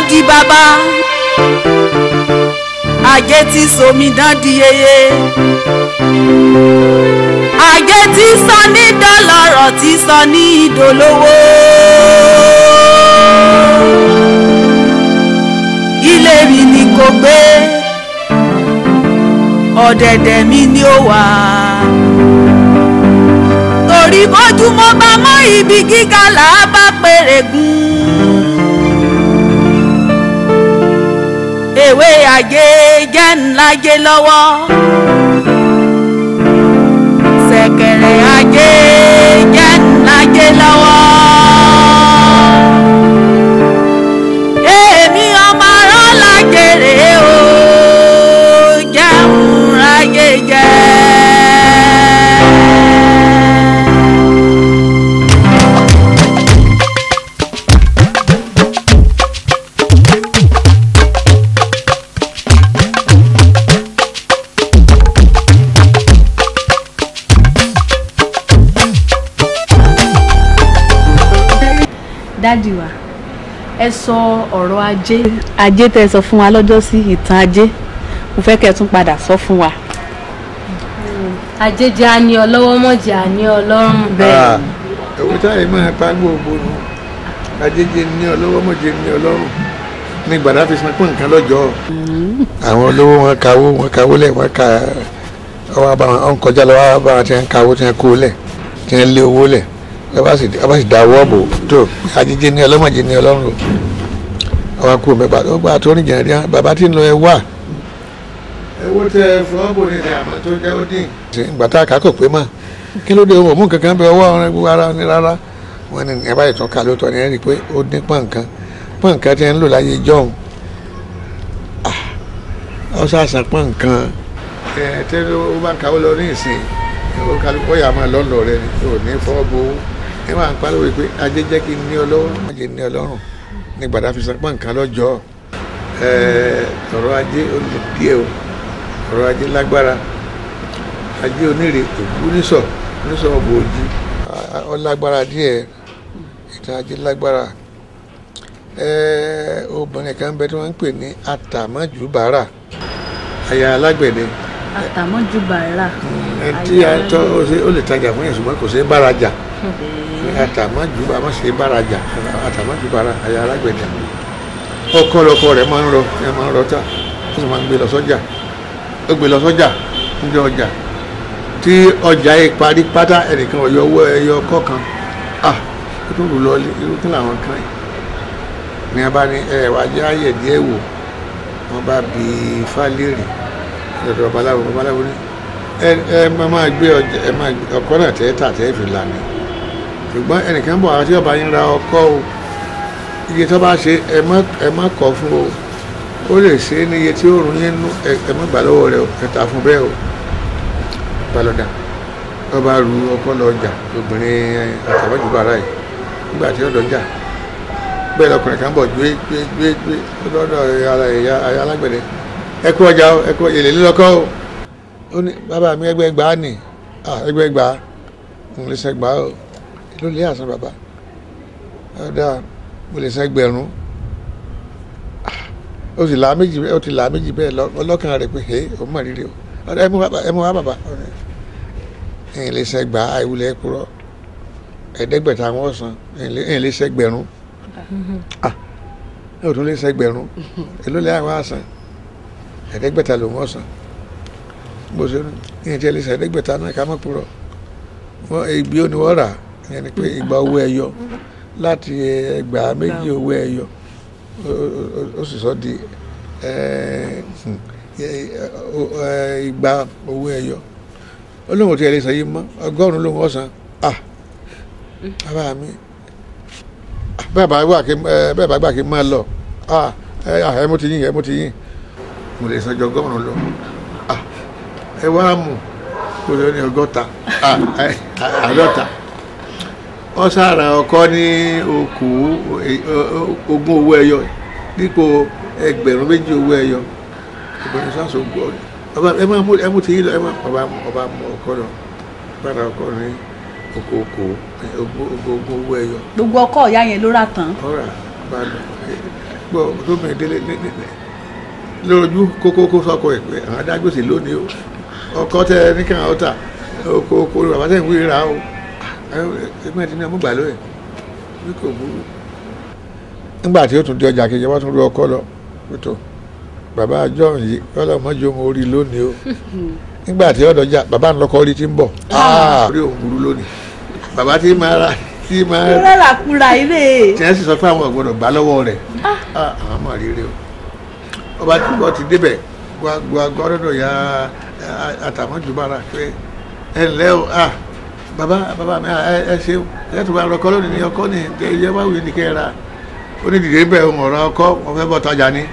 di bàbá ajé tí sòmídán di yeye ajé tí sọ ní dọ́lọ́rọ̀ tí sọ ní ìdólówó ilé mi ni kò gbé ọ̀dẹ̀dẹ̀ mi ni ó wà torí bójúmọ́ bá mọ́ ibi gíga là á bá pèrè gùn. ewé ajé jẹ́ ńlájé lọ́wọ́ ṣẹ̀kẹ̀rẹ̀ ajé jẹ́ ńlájé lọ́wọ́. èmi ọmọ arán lájèrè o jẹun ráyé jẹ́. dádì wa ẹ sọ ọ̀rọ̀ ajé ajé tẹ́ ẹ sọ fún wa lọ́jọ́ sí ìtàn ajé mo fẹ́ kẹ́ ẹ tún padà sọ fún wa. ajé jẹ́ àní ọlọ́wọ́ mọ̀jẹ̀ àní ọlọ́run Ah, ẹ̀wọ̀n táyà máa pa gbogbo nù ajéjé ní ọlọ́wọ́ mọ̀jẹ̀ ní ọlọ́run ní gbàdá fi san pé nǹkan lọ́jọ́ àwọn olówó wọn kawó wọn kawó lẹ̀ wọn ka ọwọ́ bá wọn kọjá lọ wọ́n bá wọn ti ń kawó ti ń kó lẹ̀ ti ń lé owó lẹ̀ wọ́n bá sì wọ́n bá sì da owó bò tó ajéjé ní ọlọ́mọ̀jẹ̀ ní ọlọ́run o ọwọ́ kú mi bàbá ọgbà tó ní jẹ̀rẹ̀ bàbá tí ń lọ ẹ wà. owó tẹ fọwọ́bù ní àmọ́ tó jẹ́ ó dín. ìgbà tá a kà á kò pé mà kí ló dé ohun òmù kankan bẹ ọwọ́ ọ̀rẹ́ gbogbo ara ní rárá wọn ni ẹ báyìí tún ká lóòótọ́ ni ẹ rí i pé ó dín pọ̀nkan pọ̀nkan tí ẹ ń lò láyé jọ́hún ọ sàṣà pọ̀nkan ẹ tẹ́lẹ̀ ó bá ń kàwé lọ ní ìsìn ó kálukọ́ yà máa lọ́nà rẹ ni ò ní fọwọ́ bo owó ẹ máa ń pariwo pé ajé jẹ́ kí n ní ọlọ́run má jẹ́ ní ọlọ́run ní gbàdá fi san pọ̀nkan lọ́jọ́ ẹ ọ̀rọ̀ ajé ó lè díẹ̀ o ọ̀rọ̀ ajé lágbára ajé onírè òkú nísọ̀ nísọ̀ ọ̀bọ̀ òjì ó lágbára díẹ̀ ìtàn ajé lágbára ẹ̀ẹ́ obìnrin kan bẹ tí wọ́n ń pè ní àtàmọ́júbàárà aya alágbẹ̀dẹ àtàmọ́jú bàárà ẹni tí a tọ́ ó ṣe- ó lè tajà fún yẹn ṣùgbọ́n kò ṣe é bárajà àtàmọ́júbà má ṣe é bárajà àtàmọ́júbàárà aya alágbẹ̀dẹ ọkọ lọkọ rẹ̀ máa ń rọ ẹ máa ń rọ tá ó sì máa ń gbé lọ sọ́jà ó gbé lọ sọ́jà níjọ́ ọjà tí ọjà yìí parí pátá ẹnìkan ọ̀yọ́ owó ẹyọ kọ̀ọ̀kan ah ó tún rù lọ irú kí làwọn kan yìí ní a bá ní ẹ wá jẹ́ àyè díẹ̀ wò wọ́n bá bi fálérì lọ́dọ̀ babaláwo babaláwo ní ẹ ẹ má máa gbé ọjà ẹ máa gbé ọkọ náà tẹ́ tà tẹ́ fi lànà ṣùgbọ́n ẹnìkan bọ̀ àwọn tí ọba yín ra ọkọ o iye tó bá ṣe ẹ má ẹ má kọ̀ fún o ó lè ṣe é ní iye tí ó rún yín nú ẹ ẹ má gbà lọ́wọ́ rẹ o ẹ tà fún bẹ́ẹ̀ o balọ̀dà ọba ru ọkọ lọ jà obìnrin àtàwọ́jùbára yìí nígbà tí ó lọ jà bẹ́ẹ̀ lọkùnrin kan bọ̀ gbé gbé gbé gbé lọ́dọ̀ ara ẹ̀yà ẹ̀yà alágbẹ̀dẹ ẹ kú ọjà o ẹ kú èlé lílọ́kọ́ o ó ní bàbá mi ẹgbẹ́ gbàá nì ah ẹgbẹ́ gbàá mo lè sẹ́ gbàá o ló lé àṣà bàbá ọ̀dà mo lè sẹ́ gbẹ̀rún Ah, ó sì là méjì ó ti là méjì bẹ́ẹ̀ lọ- ọlọ́kàn rẹ̀ pé ẹ ò mọ̀ rírì o ọ̀dà ẹ mú wá bàbá ẹ mú wá bàbá ẹ̀yìn lè sẹ́ gbàá àìwúlẹ̀ kúrọ̀ ẹ̀ẹ́dẹ́gbẹ̀ta wọn san ẹ̀yìn lè sẹ́ gbẹ̀rún ah ẹ ò tún lè sẹgbẹ̀rún èló lè àwọn àṣàn ẹ̀ẹ́dẹ́gbẹ̀ta ló wọ́n san bó ṣe ní ìyẹn tí ẹ lè sẹ ẹ̀ẹ́dẹ́gbẹ̀ta náà ká má purọ́ wọ́n ìgbé ó ní wọ́n rà ìyẹn ni pé ìgbà owó ẹyọ láti ẹgbàá méjì owó ẹyọ ó- ó- ó sì sọ di ẹ, hmm, ẹ, ẹ, ìgbà owó ẹyọ ó lóun ò tí ẹ lè sẹ yìí mọ́ ọgọ́rùn-ún ló wọ́n san ah bàbá mi bẹ́ẹ̀ bá gbà kí ẹ bẹ́ẹ̀ bá gbà kí n máa lọ ah ẹ ah, ẹ mo ti yín ẹ mo ti yín mo lè sanjọ ọgọ́rùn lọ ah ẹ wá mú kó lọ ní ọgọ́ta ah ẹ àádọ́ta wọ́n sára ọkọ ní okù ogún owó ẹyọ dípò ẹgbẹ̀rún méjì owó ẹyọ ìbọn sáso gbọ́ ọba ẹ máa mú ẹ mú ti yín lọ ẹ máa ọba ọba mú ọkọ lọ bára ọkọ ní okòókò ogún ogún owó ẹyọ gbogbo ọkọ ìyá yẹn ló rà tán ọ̀rà bá lọ gbọ́ tó bẹ̀rẹ̀ délé lójú kókókó sọkọ ẹ̀ pé àwọn adágbèsè lónìí o ọkọ tẹ ní kàn án ta oko oko bàbá tẹ̀ ń wí ra o ẹgbẹ́ ti ní ọmọ gbà lóye bí kò burú. nígbà tí ó tún di ọjà kejì wọ́n tún ru ọkọ lọ pẹ̀tọ́ bàbá john yìí ọlọ́mọdé ọmọ orí lónìí o nígbà tí ọ̀dọ̀ jà bàbá ńlọkọ orí ti ń bọ̀ orí òun burú lónìí bàbá tí máa ra tí máa rárá kúra ilé. tí wọ́n sì sọ pé àwọn ọ̀gbọ́dọ̀ gbà lọ́wọ́ rẹ̀ àwọn ọmọ rere o ọba tí wọ́n ti débẹ̀ gbọ́dọ̀ ya àtàmọ́júbára pé ẹ ǹlẹ́ o ah bàbá bàbá mi ẹ ṣe ẹ tó bá rọkọ lónìí ní ọkọ ní ẹ bá wù ní kẹ́ ẹ ra ó ní dìde bẹ́ẹ̀ ń ọ̀rọ̀ ọkọ wọn fẹ́ bọ́ tajà ní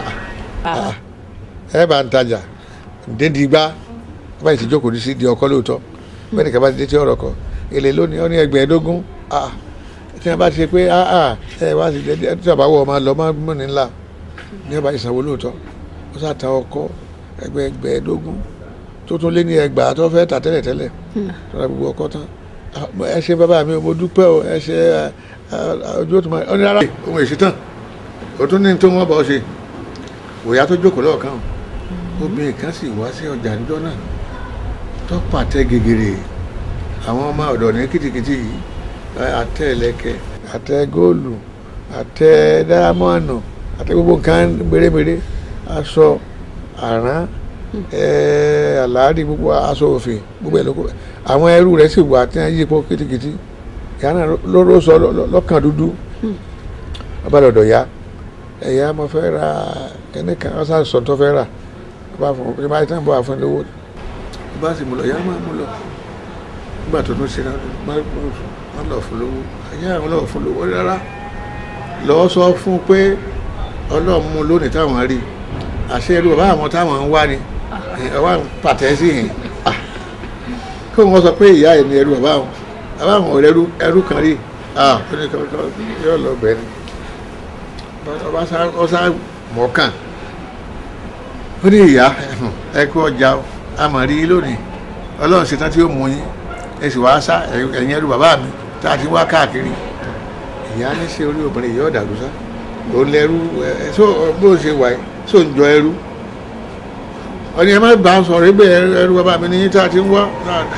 ẹ bá ń tajà dédìí gbá bá yìí ti jókòó ní sí di ọkọ lóòótọ́ bẹ́ẹ̀ ni kí a bá ti dé tí ọ̀rọ̀ kọ èlé lónìí ó ní ẹgbẹ̀ẹ́dógún tí wọ́n bá ti ṣe pé ẹ wá sí dédé tí wọ́n bá wọ ọmọ lọ máa mú ní ńlá ní ọba ìsanwó lóòótọ́ ó sàtà ọkọ ẹgbẹ̀ẹ́dógún tó tún lé ní ẹgbàá tó fẹ́ tà tẹ́lẹ̀ tẹ́lẹ̀ tó ra gbogbo ọkọ tán ẹ ṣe bàbá mi mo dúpẹ́ o ẹ ṣe ojú òtún máa ọ ní rárá ohun èsì tán o tún ní tó wọ́n bá ọ ṣe òyà tó jókòó lọ́ọ̀kan obìnrin kan sì wá sí ọjà níjọ́ náà tó pàtẹ gègèrè àwọn ọmọ ọ̀dọ̀ ní kìtìkìtì yìí àtẹ ẹlẹ́kẹ̀ àtẹ góòlù àtẹ dáámọ́ọ̀nù àtẹ gbogbo nǹkan mèremère aṣọ àrán àlàárí gbogbo aṣọ òfin gbogbo ẹ̀ lóko àwọn ẹrú rẹ̀ sì wà tí wọ́n yí ipò kìtìkìtì ìyá náà lóró sọ lọ́kàn dúdú ọba lọ́dọ̀ ya ẹ̀yà mo fẹ́ ra kíní kan ọ̀sán sọ tó fẹ́ rà ọba fún mi bá tán bọ̀ àfọ̀n lówó ọba sì mú lọ ìyá máa mú lọ nígbà tó tún ṣe náà wọ́n lọ fún lówó ẹ̀yà àwọn lọ fún lówó rárá lọ́wọ́ sọ fún pé ọlọ́run mú lónìí táwọn rí àṣẹ irú bàbá àwọn táwọn ń wá ni ọwọ́ pàtẹ́ sí yìí kí wọ́n sọ pé ìyá ẹ̀ ní ẹrú bàbá àwọn bàbá àwọn ọ̀rẹ́ ẹrú kan rí ó ní kankan yóò lọ bẹ́ẹ̀ ni ọba sá mọ̀ọ́kàn ó ní ìyá ẹ kú ọjà amọ̀rí lónìí ọlọ́run ṣetán tí ó mú yín ẹ sì wáá sá ẹ̀yìn ẹrú bàbá mi tá a ti wá káàkiri ìyá ní ṣe orí obìnrin yìí ọ̀dàlú sá òun lẹ́rú ẹ so bó ṣe wà yìí so ń jọ ẹrú ọ̀ni ẹ má bá a sọ̀rọ̀ ẹgbẹ́ ẹrú bàbá mi ní tá a ti ń wá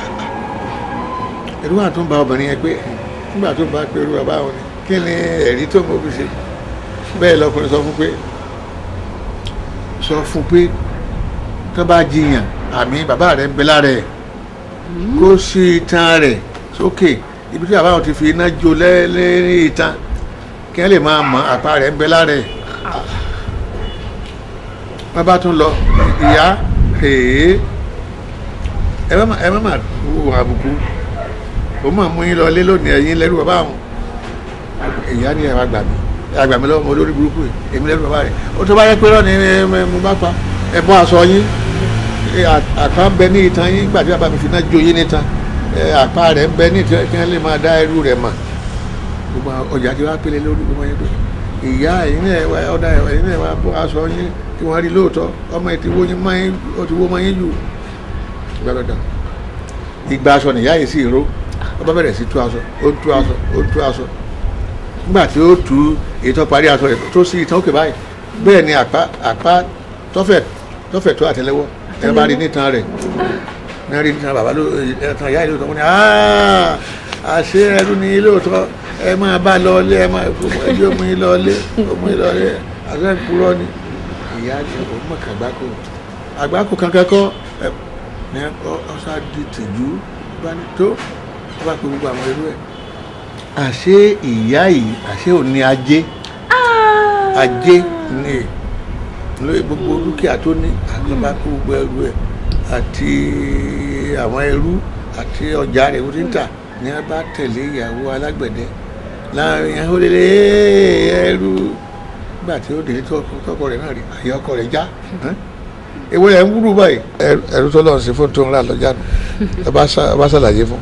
ẹrú àtúnbà obìnrin yẹn pé nígbà tó bá pé ẹrú bàbá wọn ni kí ni ẹ̀rí tó mọ̀ fi ṣe bẹ́ẹ̀ lọkùnrin sọ fún pé sọ fún pé tó bá jiyàn àmì bàbá rẹ̀ ń bẹ lára ẹ̀ kó sí itan rẹ̀ sókè ibi tí bàbá wọn ti fi iná jó lẹ́lẹ́rìn itan kí wọ́n lè máa mọ àpá rẹ̀ ń bẹ lára ẹ̀ wọ́n bá tún lọ ìyá èé ẹ má má wò àbùkù ó mà mú yín lọ lé lónìí ẹ̀yìn lẹ́rú bàbá wọn ìyá ni ẹ̀ wá gbà mí àgbà mi lọ́wọ́ olórí burúkú yìí èmi lẹ́nu bàbá rẹ̀ ó tó bá yẹ pé lọ́ni mo bá pa ẹ̀bọ́n aṣọ yín àpá ń bẹ ní ìtàn yín gbàdí bàbá mi fi náà jó yín nítan àpá rẹ̀ ń bẹ ní ìtàn kí wọ́n lè máa dá irú rẹ̀ mà gbogbo ọjà tí wàá pélé lórí gbogbo yẹn pé ìyá ẹ̀yin náà ọ̀dà ẹ̀yin náà wàá bọ́ aṣọ yín kí wọ́n rí lóòótọ́ ọmọ ẹ̀ ti wó yín máyín ó ti wó máyín jù gbàdọ̀dà ìgbà aṣọ nìyá yìí sì ró ọba bẹ̀rẹ̀ sí tú aṣọ ó tú aṣọ ó tú aṣọ nígbà tí ó tú ètò parí aṣọ rẹ̀ tó sí ìtàn òkè báyìí bẹ́ẹ̀ ni àpá àpá tọ́fẹ̀ tọ́fẹ̀ tó àtẹ́lẹwọ́ ẹ bá rí nítan rẹ̀ ní rí nítan bàbá ló ẹ̀tàn ìyá ìlú tó wọ́n ní àṣé ẹrú ni lóòótọ́ ẹ máa bá lọ ilé ẹ máa ẹbí ọmọ yín lọ ilé ọmọ yín lọ ilé àṣẹ ìpúrọ́ ni ìyá ni òun mọ̀ kàgbákò àgbákò kankan kọ́ ẹ ní ọ̀sá di tìjú bá ní tó bá pe gbogbo àwọn irú ẹ̀ àṣé ìyá yìí àṣé ò ní ajé ajé ní lórí gbogbo dúkìá tó ní àgbàbá kó gbogbo ẹrú ẹ àti àwọn ẹrú àti ọjà rẹ̀ ó ti ń tà ní a bá tẹ̀lé ìyàwó alágbẹ̀dẹ láàrin yẹn ó lélẹ̀ ẹrú nígbà tí ó délé tọkọ rẹ̀ náà rí àyè ọkọ rẹ̀ já èwo rẹ̀ ń wúrú báyìí ẹrú tó lọ́n sí fún tó ń rà lọ́jà nù ẹ bá ṣàlàyé fún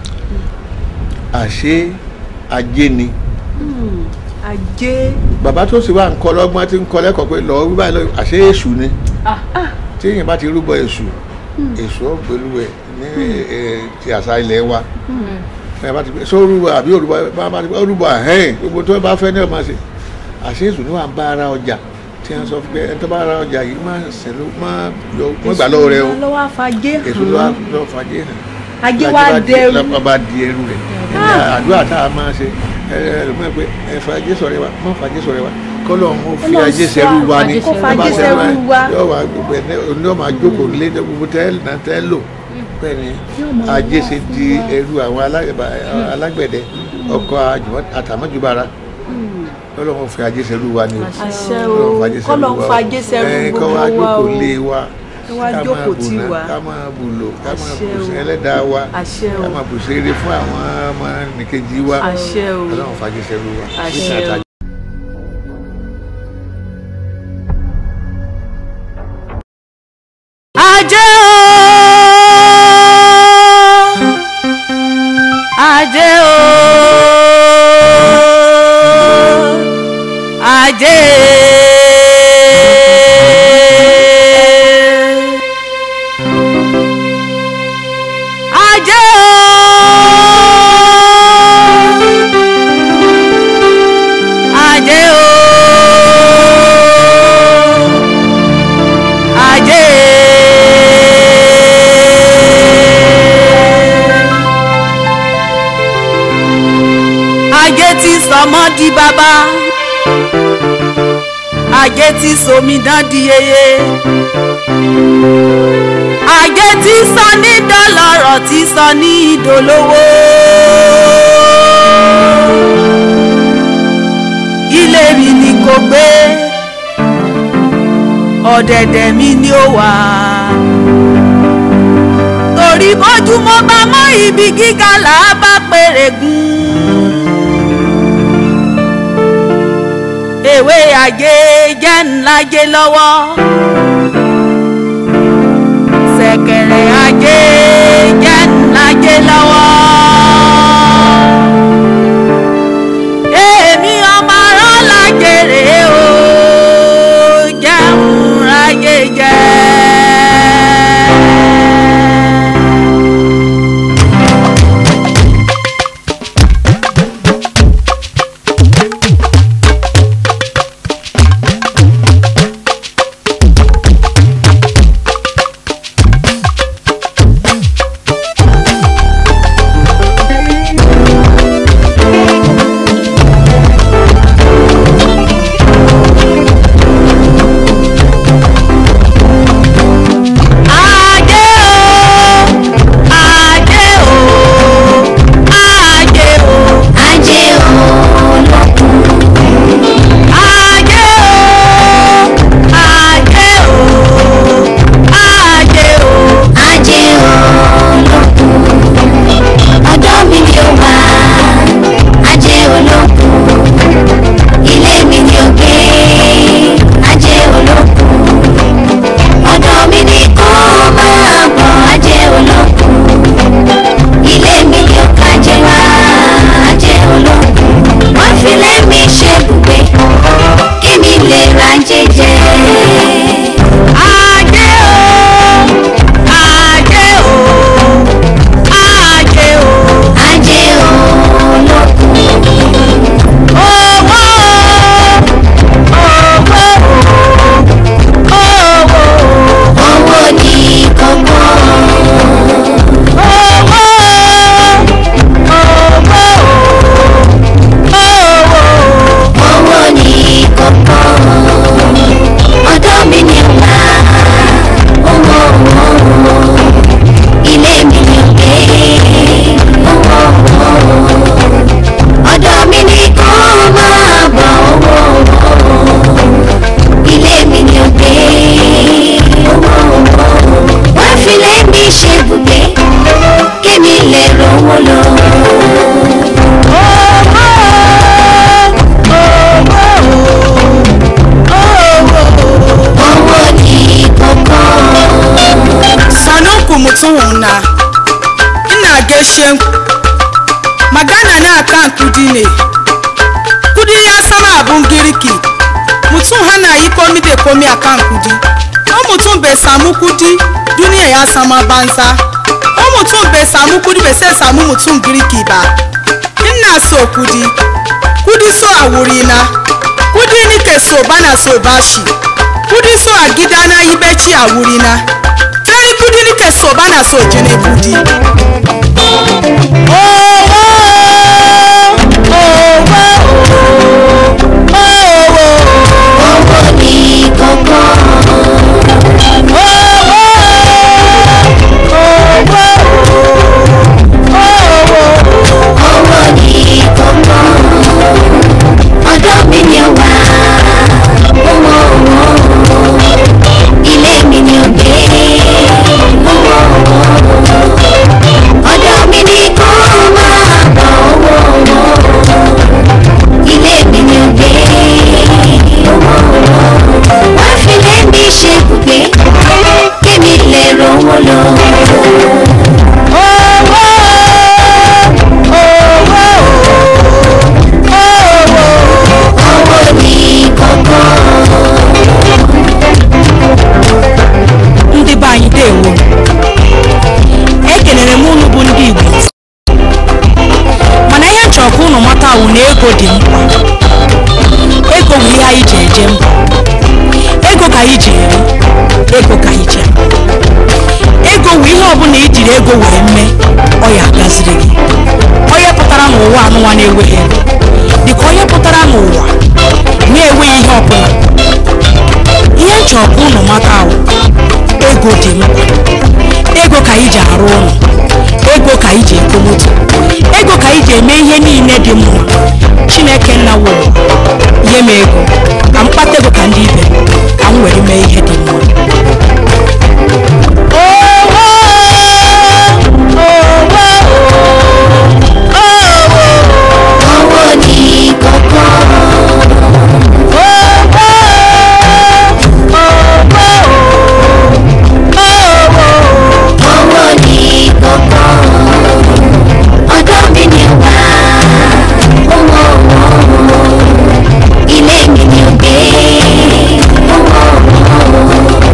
àṣé ajé ni. ajé. bàbá tó sì wá ń kọ́ lọ́gbọ́n tí ń kọ́ lẹ́kọ̀ọ́ pé lọ́ọ́ wí báyìí lọ́ọ́ àṣé èṣù ni tí èèyàn bá ti rúbọ èṣù èṣù ọ̀gbẹ́lú ẹ̀ ní ti àṣà ilẹ̀ wa ẹ bá ti pẹ́ sọ rúbọ àbí òrúbọ bá bá ti pẹ́ òrúbọ àhẹ́n gbogbo tó bá fẹ́ ní ọ̀ máa ṣe àṣé èṣù ni wà ń bá ara ọjà tí wọ́n sọ pé ẹni tó bá ara ọjà yìí máa ṣẹ̀ ló máa yọ wọ́n gbà lọ́wọ́ rẹ o lọ́wọ́ àfàjé èṣù ló wá hàn lọ́ fàjẹ́ hàn ajé wa dẹrù lọ́pàá bá di ẹrù rẹ̀ ẹni àdúrà tá a máa ṣe ẹ ẹ lọ́mọ pé ẹ fàjé sọ̀rẹ́ wa mọ́ fàjé sọ̀rẹ́ wa kọ́lọ̀ ń fi Ọlọ́run ajé sọ sẹ́rù wa ni kó Tó bá fàjé sẹ́rù sẹ́rù wa. yóò wá gbogbo ẹ̀ ní ọmọ àjókòó lé ní gbogbo tẹ́ náà tẹ́ lò bẹ́ẹ̀ ni ajé ṣe di ẹrù àwọn alágbẹ̀bà- alágbẹ̀dẹ ọkọ̀ àjùmọ̀- àtàmọ́júbára Ọlọ́run fi ajé sẹ́rù wa ni o àṣẹ o Ọlọ́run fàjé sẹ́rù kọ́lọ̀ ń wa o. fàjé sẹ́rù Ẹ, kọ́ gbogbo wá wa o jókòó lé wa Kọ́ wá ká máa jókòó tì bùnà wá. ká máa bùlò ká máa Àṣẹ o. bùsẹ̀ ẹlẹ́dàá wa àṣẹ o ká máa bùsẹ̀ eré fún àwọn ọmọ nìkejì wa àṣẹ o Ọlọ́run fàjé sẹ́rù wa Àṣẹ o. ajé o ajé o ajé ajé o ajé o ajé. ajé tí sọmọ di bàbá ajé tí sọmidán di yeye ajé tí sọ ní dọlọ́rọ̀ tí sọ ní ìdólówó ilé mi ni kò gbé ọ̀dẹ̀dẹ̀ mi ni ó wà. torí bójúmọ́ bá mọ́ ibi gíga là á bá pèrè gùn. ewé ajé jẹ́ ńlájé lọ́wọ́. ṣẹ̀kẹ̀rẹ̀ ajé jẹ́ ńlájé lọ́wọ́. èmi ọmọ arán lájèrè o jẹun ráyè jẹ. ajé o ajé o ajé o ajé olókun ajé o ajé o ajé o. ajé olókun ọ̀dọ̀ mi ni ó wà ajé olókun ilé mi ni ó gbé ajé olókun ọ̀dọ̀ mi ni kó máa bọ̀ ajé olókun ilé mi ni ó kájé wá ajé olókun wọ́n fi lé mi ṣe bùgbé kí mi lè ra jẹjẹ. ajé o ajé o ajé o ajé olókun owó owó owó owó ní kókó owó owó owó ní kókó ọ̀dọ̀ mi ni ó wà owó owó ilé mi ni ó gbé owó owó ọ̀dọ̀ mi ni kó máa bọ̀ owó owó ilé mi ni ó gbé owó owó wọ́n fi lé mi ṣe bùgbé kémi lè rówó lọ. owó ní kókó. sanunku mutum na ina gaishe ku. magana na kan kudi ne kudi ya sama abun girki mutum hana yi komi da komi a kan kudi ko mutum bai samu kudi duniya ya sama banza ko mutum bai samu kudi bai sai samu mutum girki ba ina so kudi kudi so a wurina kudi ni ke soba na soba shi kudi so a gida na yi bacci a wuri na tari kudi ni ke soba na so jini kudi owó ní kókó. owó ní kókó. ọ̀dọ̀ mi ni ó wà. owó owó. ilé mi ni ó gbé. owó owó. ọ̀dọ̀ mi ni kó máa bọ̀ owó owó. ilé mi ni ó gbé. owó owó. wá fi lé mi ṣe bùgbé. kémi lè rówó lọ. owó ní kókó. ndị be anyị dewo ekelere m unu bụ ndị igbo mana ihe m chọrọ ka unu mata wụ na ego dị mkpa ego bụ ihe anyị ji eje mba ego ka anyị ji eri ego ka anyị ji akpa. ego wụ ihe ọbụla i jiri ego wee mee ọ ya agaziri gị onye pụtara n'ụwa anụnwa na-enweghị ego dịka onye pụtara n'ụwa na-enweghị ihe ọbụla ihe m chọrọ ka unu mata awụ ego dị mkpa ego ka anyị ji arụ ụlọ ego ka anyị ji ego moto ego ka anyị ji eme ihe niile dị mma chineke nna wụrụ nye m ego ka m kpata ego ka ndị ibe m, ka m were mee ihe dị mma owó ní kókó. owó ní kókó. ọ̀dọ̀ mi ni ó wà. owó owó. ilé mi ni ó gbé. owó owó.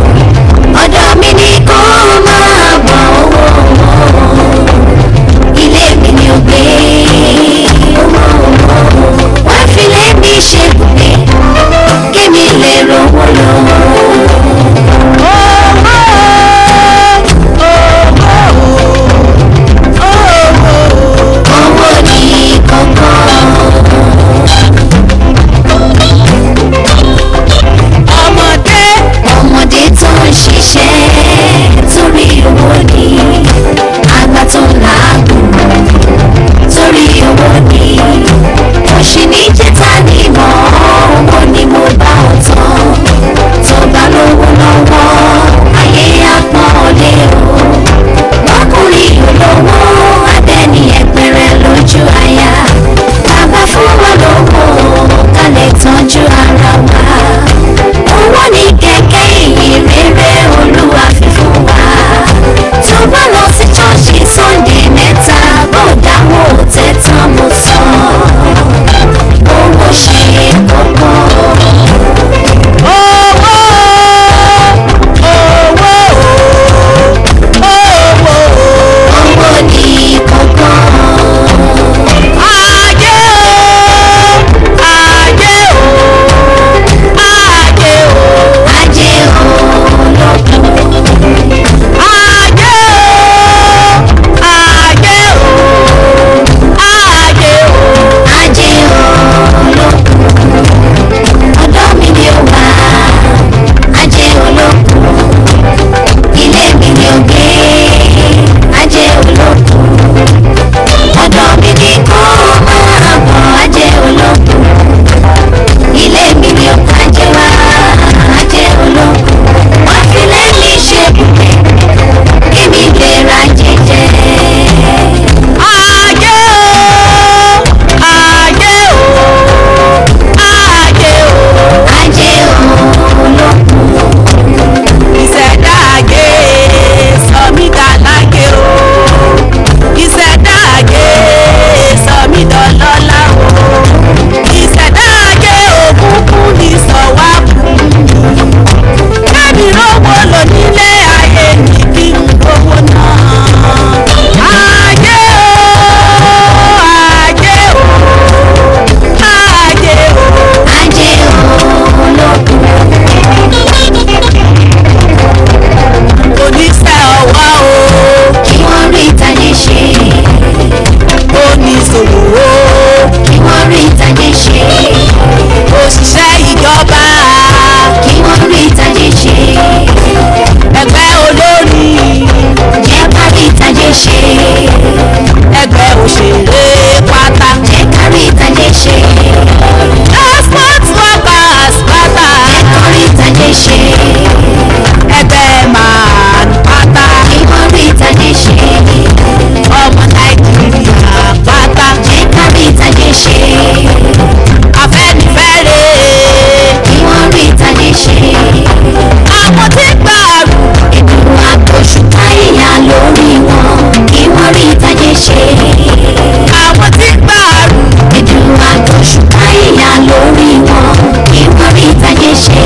ṣòwò kí wọ́n rí ìtàjé ṣe òṣìṣẹ́ ìjọba kí wọ́n rí ìtàjé ṣe ẹgbẹ́ olórí jẹ́ ká rí ìtàjé ṣe ẹgbẹ́ òṣèré pátá jẹ́ ká rí ìtàjé ṣe export workers pátá jẹ́ ká rí ìtàjé ṣe ẹgbẹ́ man pátá kí wọ́n rí ìtàjé ṣe ọmọ nàìjíríà pátá jẹ́ ká rí ìtàjé ṣe afẹ́nifẹ́re kí wọ́n rí ìtàjé ṣe àwọn tí gbàrú ìdùnnú àtòṣùpá ìyá lórí wọn kí wọ́n rí ìtàjé ṣe àwọn tí gbàrú ìdùnnú àtòṣùpá ìyá lórí wọn kí wọ́n rí ìtàjé ṣe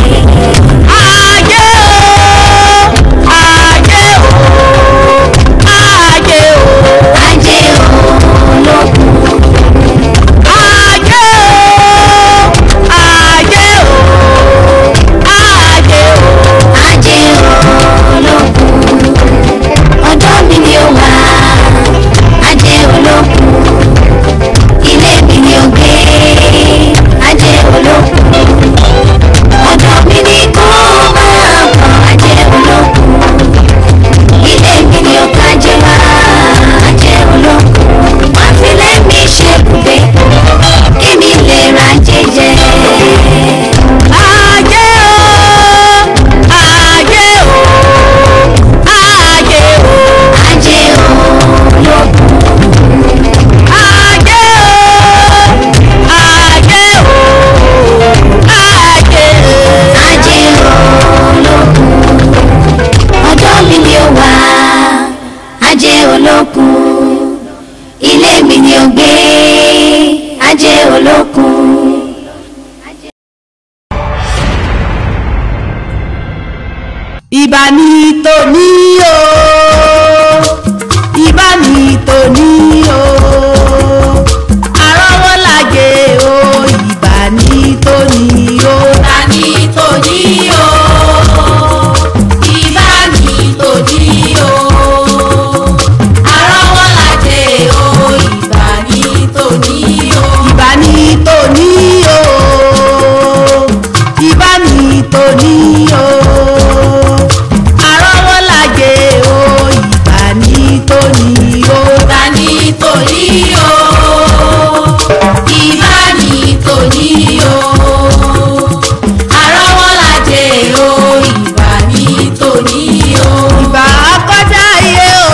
ayé o ayé o ayé o ajé olókun ayé o ayé o ayé o ajé olókun ọ̀dọ̀ mi ni ó wà ajé olókun ilé mi ni ó gbé ajé olókun ọ̀dọ̀ mi ni kó máa bọ̀ ajé olókun ilé mi ni ó kájé wá ajé olókun wọ́n fi lẹ́mí ṣe bùgbé kí mi lè ra jẹjẹ. ayé o ayé o ayé o ajé olókun ayé o ayé o ayé ajé olókun ọ̀dọ̀ mi ni ó wà ajé olókun ilé mi ni ó gbé ajé olókun. ìbá ní tòní o ìbá ní tòní o àrọ́wọ́ làjẹ́ o ìbá ní tòní o. ta ni tòní o ìbá ní tòní o àrọ́wọ́lájẹ o ìbá ní tòní o. ìbá ní tòní o ìbá ní tòní o àrọ́wọ́ làjẹ́ o ìbá ní tòní o. ta ni tòní o ìbá ní tòní o àrọ́wọ́lájẹ o ìbá ní tòní o. ìbá kọjá iye o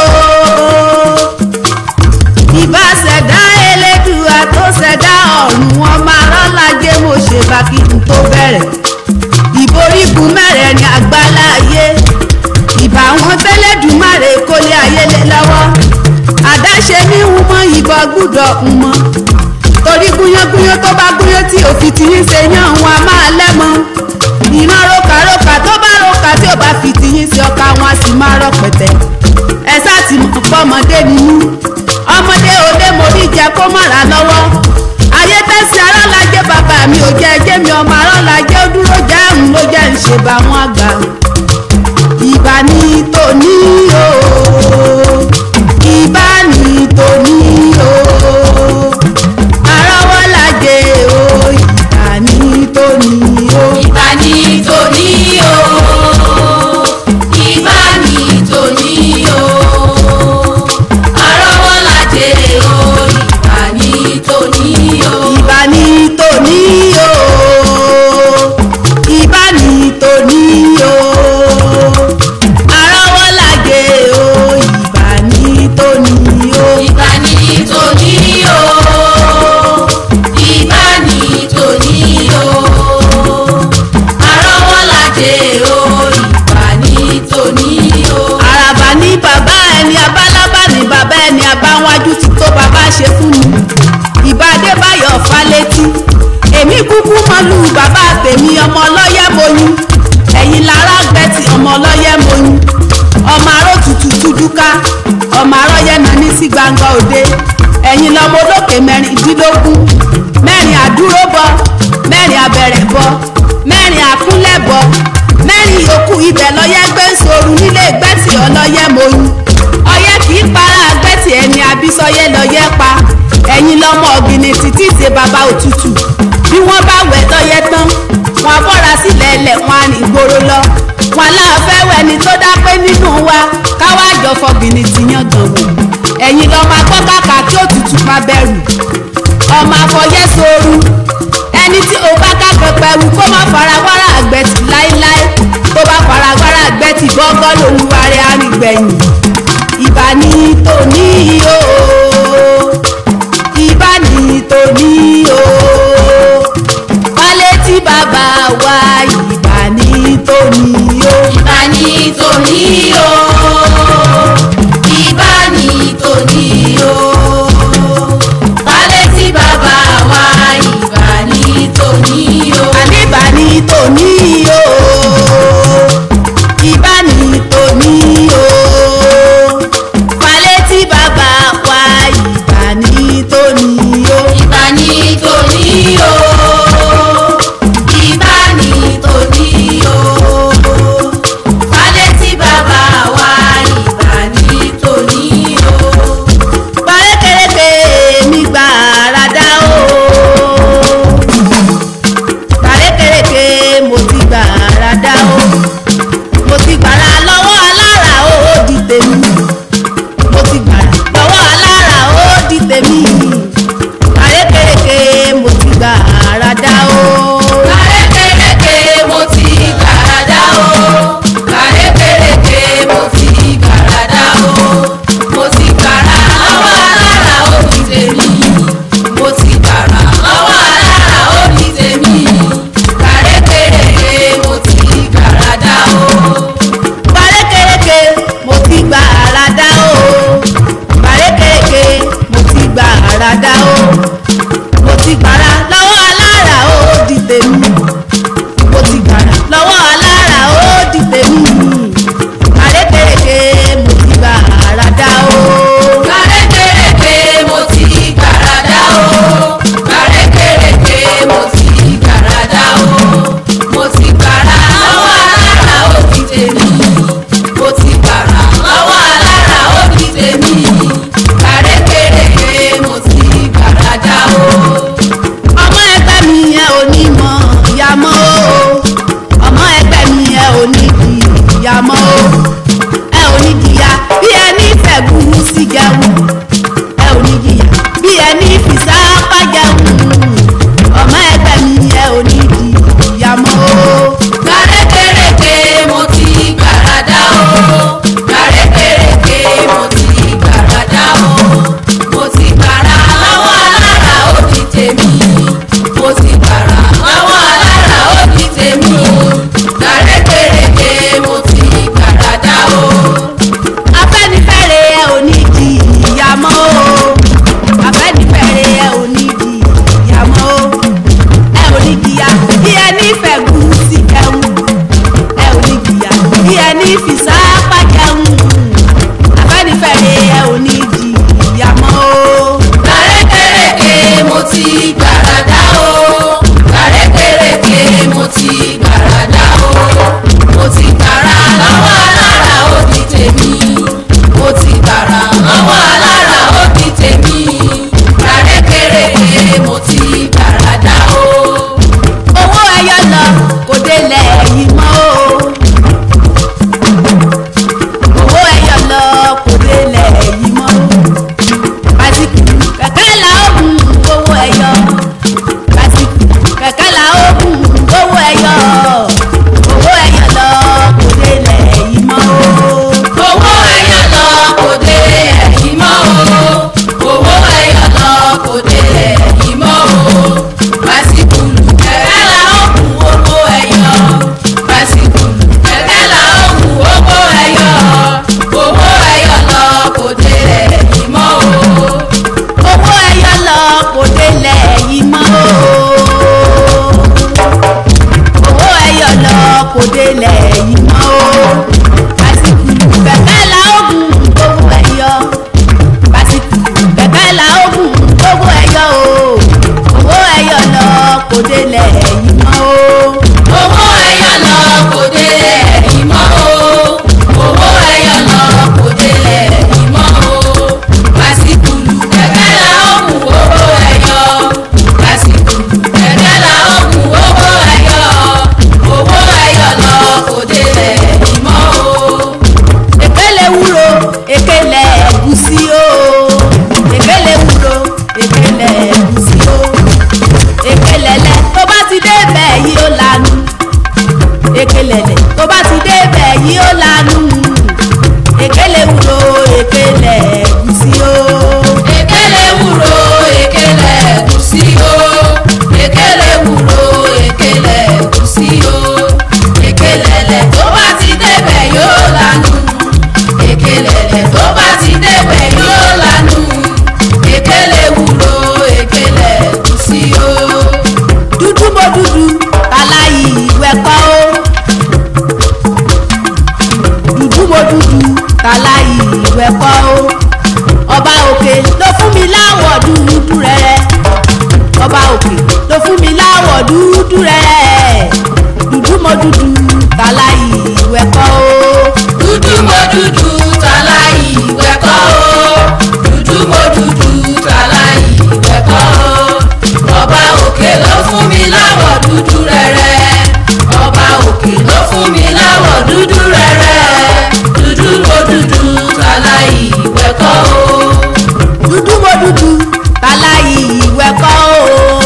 ìbá ṣẹ̀dá elédùà tó ṣẹ̀dá ọ̀run wọn máa rọ́lájé mo ṣe bá kí n tó bẹ̀rẹ̀ ìborígun mẹ́rẹ̀ẹ̀rin àgbáláyé ìbá wọn tẹ́lẹ̀dùmarè kólé ayé lé lọ́wọ́ àdáṣe ní ń mọ ìbọn gbúdọ̀ ń mọ torí gúnyángúnyán tó bá gúnyán tí òfin ti ń ṣe yán wọn a máa lẹ́mọ ìran rokaroka tó bá roka tí ò bá fi tiyín sí ọkà wọn a sì máa rọ pẹ̀tẹ́ ẹ sá ti mọ̀ pọ́mọdé nínú ọmọdé òde mo rí jẹ kó mọ̀ra lọ́wọ́ ayé tẹ́sí arọ́lajẹ́ bàbá mi ò jẹ́ ẹjẹ́ mi ọmọ arọ́lajẹ́ ó dúró jẹ́ àrùn ló jẹ́ ń ṣe bá wọn àgbà ìbá ní tòní o ìbá ní tòní o arọ́wọ́lajẹ́ o ìbá ní tòní o. ìbá ní tòní o ìbá ní tòní o àrọ́wọ́lájẹ o ìbá ní tòní o. ìbá ní tòní o ìbá ní tòní o arọ́wọ́làjẹ́ o ìbá ní tòní o. ìbá ní tòní o ìbá ní tòní o àrọ́wọ́lájẹ o ìbá ní tòní o. àràbà ní bàbá ẹni abálábà ní bàbá ẹni abáwájú ti tó bàbá ṣe fún mi ìbá adébáyọ̀ fálétí èmi kúkú mọ́lú bàbá tèmi ọmọ ọlọ́yẹ̀ moyún ẹ̀yìn lára gbẹ̀tì ọmọ ọlọ́yẹ̀ moyún ọmọ aró tutù túdúká ọmọ arọ́yẹ̀ náà ní sí gbangba òde ẹ̀yìn lọmọ olókè mẹ́rìndínlógún mẹ́rin àdúró bọ mẹ́rin abẹ̀rẹ̀ bọ mẹ́rin àkúnlẹ̀ bọ mẹ́rin yòókù ibẹ̀ lọ́yẹ́ gbé ń soru nílé gbẹ́tì ọlọ́yẹ́ moyún ọyẹ́ kì í para gbẹ́tì ẹni abísọ́yẹ́ lọ́yẹ́ pa lọmọ ọ̀gìnì títí ṣe bàbá òtútù bí wọ́n bá wẹ̀ tọ́yẹ tán wọn bọ́ra sílẹ̀ ẹlẹ̀ wọn á ní gbòòrò lọ wọn láàfẹ́ wẹni tó dápé nínú wa káwá jọ fọ̀gìnì ti yàn gan wò ẹ̀yin lọ́mọ akọ́ kàkà kí òtútù má bẹ̀rù ọmọ afọyẹ́ sooru ẹni tí o bá kákan pẹ̀lú kó má fara wàrà àgbẹ̀tì láéláé tó bá fara wàrà àgbẹ̀tì gọ́gọ́ lolúwa rẹ̀ arìngbẹ̀yìn ìbá ní tòní o ìbá ní tòní o wálé tí bàbá wa ìbá ní tòní o. ìbá ní tòní o ìbá ní tòní o balẹ̀ tí bàbá wa ìbá ní tòní o. àní ìbá ní tòní o ìbá ní tòní o wálé tí bàbá wa ìbá ní tòní o. ìbá ní tòní o ìbá ní tòní o balẹ̀ tí bàbá wa ìbá ní tòní o. Parékéréké mi gbà rádá o. Parékéréké mo ti gbà rádá o. Mo ti gbàrà lọ́wọ́ alára ó di tèmi. Mo ti gbàrà lọ́wọ́ alára ó di tèmi. Parékéréké mo ti gbà rádá o. Kàrékèrèké mo ti gbàràdá o. Kàrékèrèké mo ti gbàràdá o. Mo ti gbàrà lọ́wọ́ alára ó di tèmi. Mo ti gbàrà lọ́wọ́ alára ó di tèmi. Kàrékèrèké mo ti gbàràdá o. Parékéréké mo ti gbà rádá o. Parékéréké mo ti gbà rádá o. Mo ti gbàrà lọ́wọ́ alára ó di tèmi. Mo ti gbàrà lọ́wọ́ alára ó di tèmi. Parékéréké mo ti gbà rádá o. Kàrékèrèké mo ti gbàràdá o. Kàrékèrèké mo ti gbàràdá o. Mo ti gbàrà lọ́wọ́ alára ó di tèmi. Mo ti gbàrà lọ́wọ́ alára ó di tèmi. Kàrékèrèké mo ti gbàràdá o. ọba òkè ló fún mi láwọ̀ dúdú rẹ̀ dúdú mo dúdú tàlà ìwẹ̀ kọ́ o. dúdú mo dúdú tàlà ìwẹ̀ kọ́ o dúdú mo dúdú tàlà ìwẹ̀ kọ́ o ọba òkè ló fún mi láwọ̀ dúdú rẹ̀rẹ̀ ọba òkè ló fún mi láwọ̀ dúdú rẹ̀rẹ̀ dúdú mo dúdú tàlà ìwẹ̀ kọ́ o dúdú mo dúdú tàlà ìwẹ̀ kọ́ o.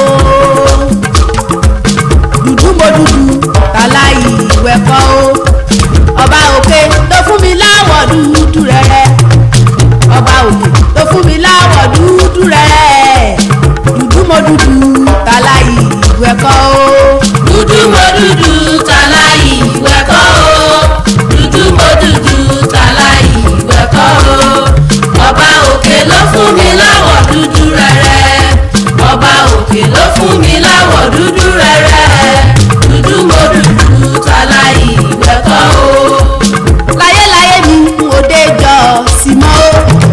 dúdú mo dúdú tàlà ìwẹ̀ kọ́ o. ọba òkè ló fún mi láwọ̀ dúdú rẹ̀rẹ̀ ọba òkè ló fún mi láwọ̀ dúdú rẹ̀rẹ̀ dúdú mo dúdú tàlà ìwẹ̀ kọ́ o. dúdú mo dúdú tàlà ìwẹ̀ kọ́ o dúdú mo dúdú tàlà ìwẹ̀ kọ́ o ọba òkè ló fún mi láwọ̀ dúdú rẹ̀rẹ̀ ọba òkè ló fún mi láwọ̀ dúdú rẹ̀rẹ̀ dúdú mo dúdú tàlà ìwẹ̀ kọ́ o. láyéláyé mi òde jọ sí mọ́ o.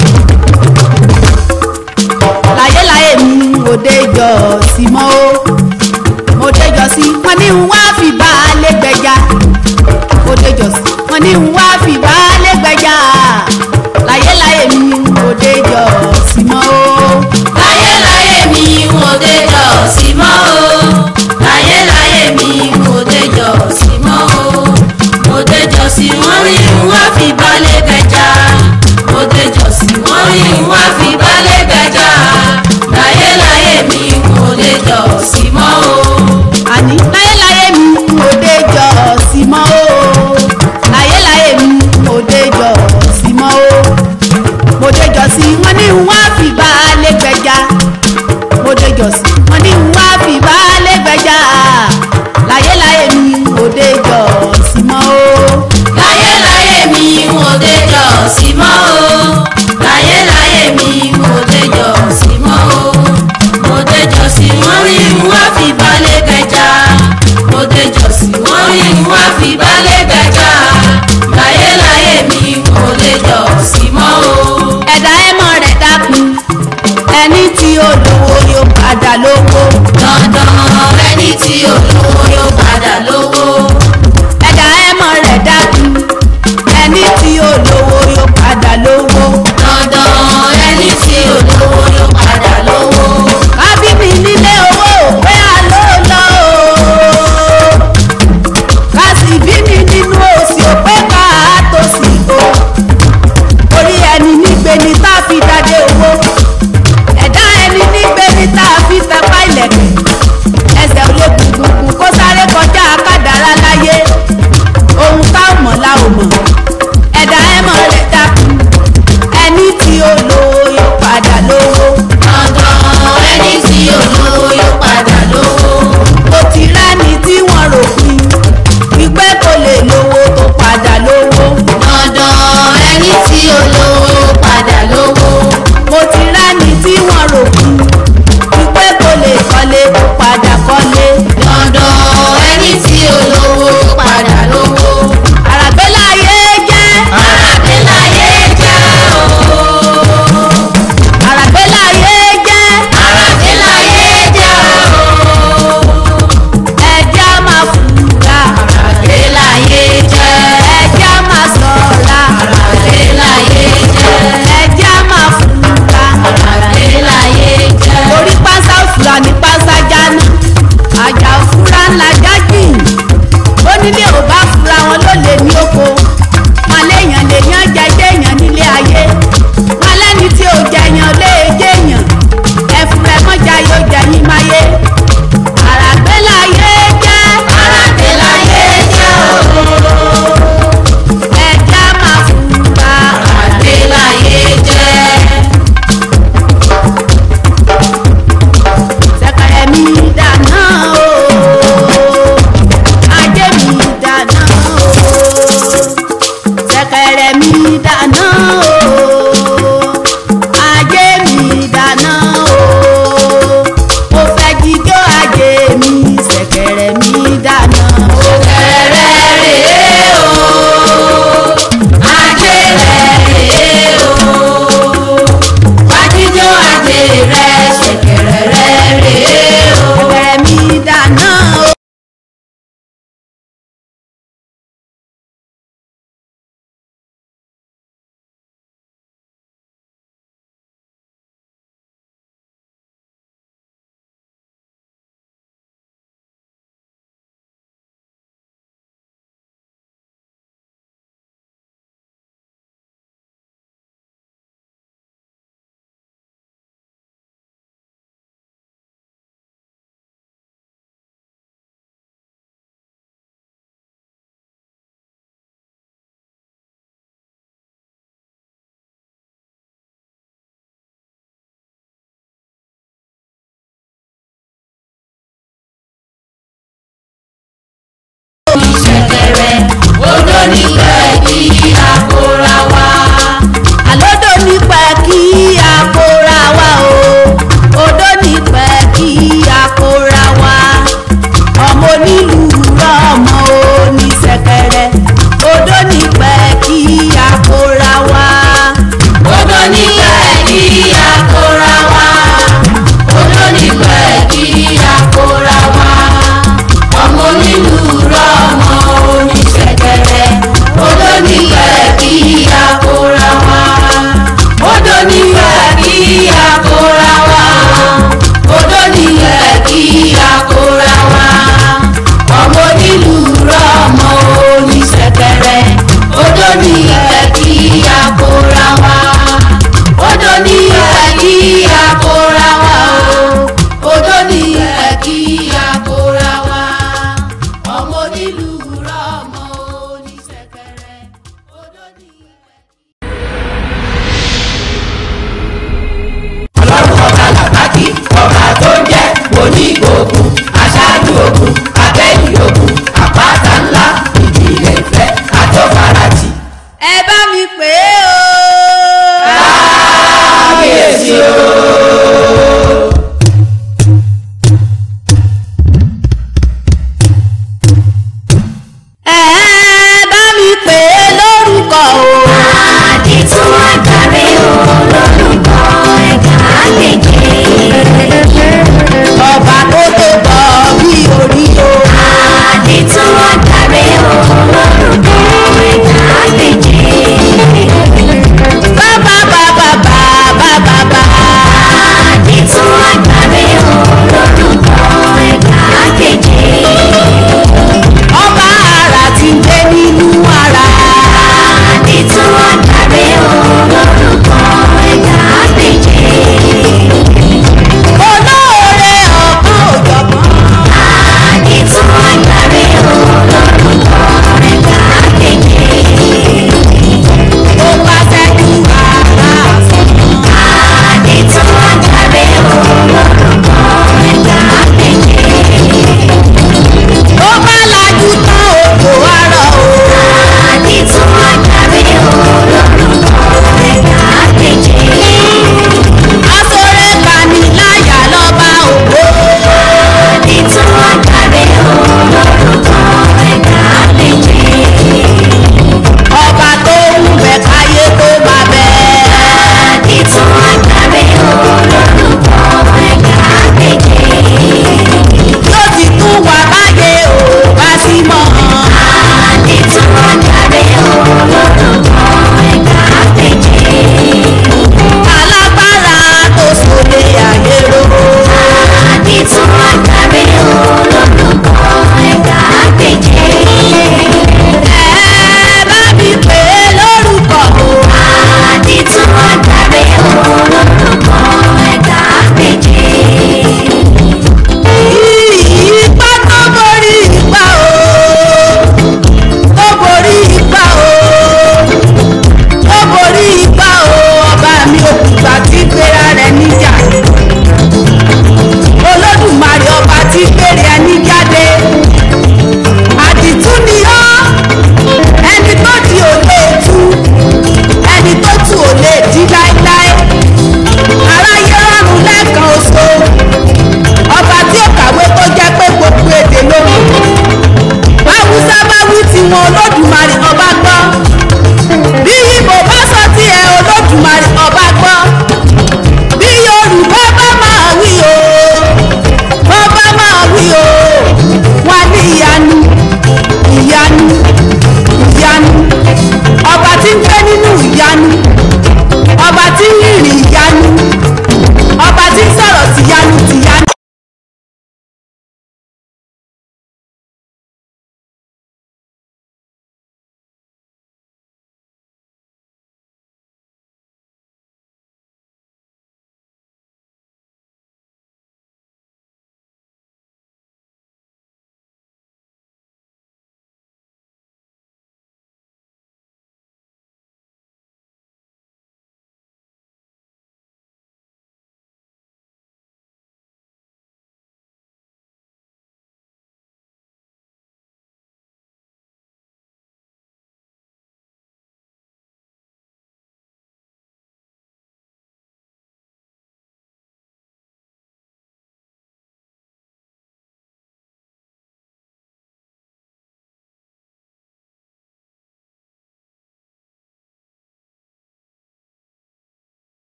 láyéláyé mi òde jọ sí mọ́ o. mo dé jọ sí wọn ní n wá fi bá a lé gbẹja. mo dé jọ sí wọn ní n wá fi bá a lé gbẹja. láyéláyé mi òde jọ sí mọ́ o. láyéláyé mi mo dé jọ sí mọ́ o láyéláyé mi mo dé jọ sí mọ́ o mo dé jọ sí wọ́n rí wá fi balẹ̀ bẹja mo dé jọ sí wọ́n rí wá fi balẹ̀ bẹja láyéláyé mi mo dé jọ sí mọ́ o. àní láyéláyé mi òde jọ sí mọ́ o. láyéláyé mi òde jọ sí mọ́ o. mo dé jọ sí wọn ní n wá fi bá a lé gbẹja. mo dé jọ sí wọn ní n wá fi bá a lé gbẹja. láyéláyé mi òde jọ sí mọ́ o. láyéláyé mi mo dé jọ sí mọ́ o láyéláyé mi mo dé jọ sí mọ́ o mo dé jọ sí wọ́n rí wá fi balẹ̀ bẹja mo dé jọ sí wọ́n rí wá fi balẹ̀ bẹja láyéláyé mi mo dé jọ sí mọ́ o. ẹ̀dá ẹ̀mọ́ rẹ̀ dákun ẹni tí ó lówó yóò padà lówó. dandan ẹni tí olówó yóò padà lówó ẹ̀dá ẹ̀mọ́ rẹ̀ dákun ẹni tí ó lówó yóò padà lówó. dandan ẹni tí olówó yóò padà lówó. kábíbí nílé owó pé àlọ́ lọ o kásìbí ni nínú òsì òpé ká tó sì o orí ẹni nígbe ni tá a fi dádé owó ẹ̀dá ẹni nígbe ni tá a fi tẹpá ilẹ̀kẹ̀ ẹsẹ̀ ò lè gbùngbùngbùn kó odò nípẹ́ kí àkórà wá. àlódò nípẹ́ kí àkórà wá o odò nípẹ́ kí àkórà wá ọmọ onílù rọmọ oníṣẹ̀kẹ̀rẹ̀ odò nípẹ́ kí àkórà wá. odò nípẹ́ kí àkórà wá. odò nípẹ́ kí àkórà wá. ọmọ onílù rọmọ oníṣẹ̀kẹ̀rẹ̀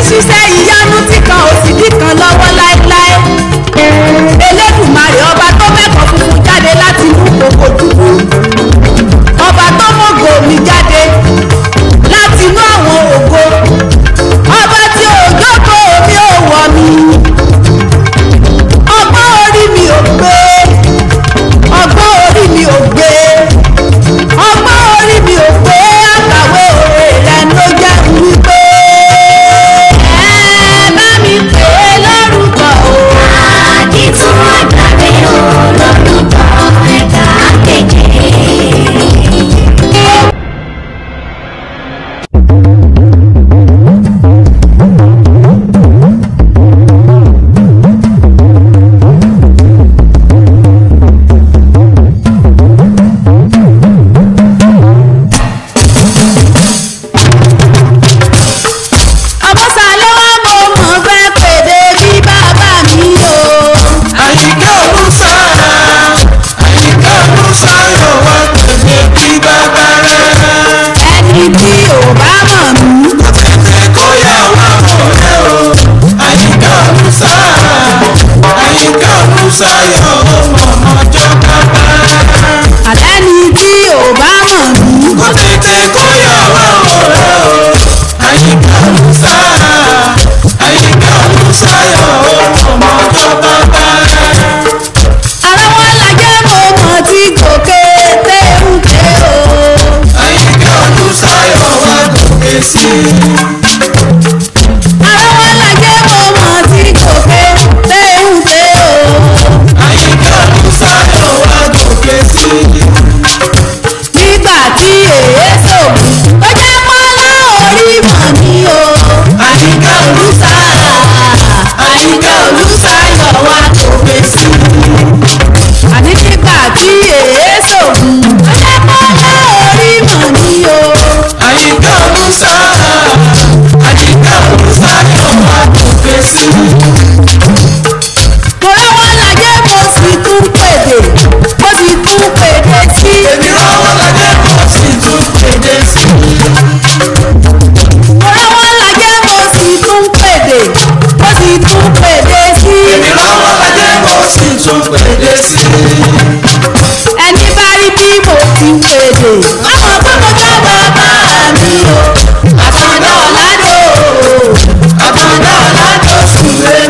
ṣiṣẹ́ ìyanu tí kan ò sì dí kan lọ́wọ́ láéláé elédùmarè ọba tó mẹ́kọ̀ọ́ funfun jáde láti inú kòkò dúdú ọba tó mọ̀gò mi jáde láti inú àwọn ògo ọba tí òjòkó mi ò wọ̀ mi ọgbọ́n orí mi ò gbé ọgbọ́n orí mi ò gbé ọgbọ́n orí mi ò gbé àkàwé òwe rẹ̀ ló jẹ́ wípé ẹ bá mi pè é lórúkọ o. àdìtún àgbàre o lórúkọ ẹ̀ka kéje. ọmọsàlẹ̀ wa mo mọ̀ fẹ́ pèdè bí bàbá mi o. àyíká olùsá àyíká olùsá yóò wá tẹ̀lé bí bàbá rẹ̀. ẹni tí ò bá mọ̀ mí. tètè kó yà wá ọ̀rẹ́ o. àyíká olùsá àyíká olùsá yóò mọ̀mọ́jọ́ bàbá. àlẹ́ni tí ò bá mọ̀ mí. kó tètè kó yà wá ọ̀rẹ́ o. àyíká olùsá àyíká olùsá yóò mọ̀mọ́jọ́ bàbá. ara wọn lajẹ́ mo mọ̀ tí gòkè téńté o. àyíká olùsá yóò wá gòkè sí i. ara wọn lajẹ́ mo mọ̀ tí gòkè téńté o. àyíká olùsá yóò wá gòkè sí i. nígbà tí èé sògùn ó jẹ́ pọ́nlá orí mọ̀ mí o. àyíká olùsá àyíká olùsá yóò wá gòkè sí i. àní nígbà tí èé sògùn ó jẹ́ pọ́nlá orí mọ̀ mí o. àyíká olùsá àyíká olùsá yóò wá gòkè sí i. mo rọ́wọ́ lajẹ́ mo sì tún pèdè mo sì tún pèdè sí. èmi rọ́wọ́ lajẹ́ mo sì tún pèdè sí i. mo rọ́wọ́ lajẹ́ mo sì tún pèdè mo sì tún pèdè sí. èmi rọ́wọ́ lajẹ́ mo sì tún pèdè sí i. ẹni bá rí bí mo ti ń pèdè. ọmọ pé mo jọ bàbá mi o. àtàndá ọ̀làdò. àtàndá ọ̀làjọ sùn lé.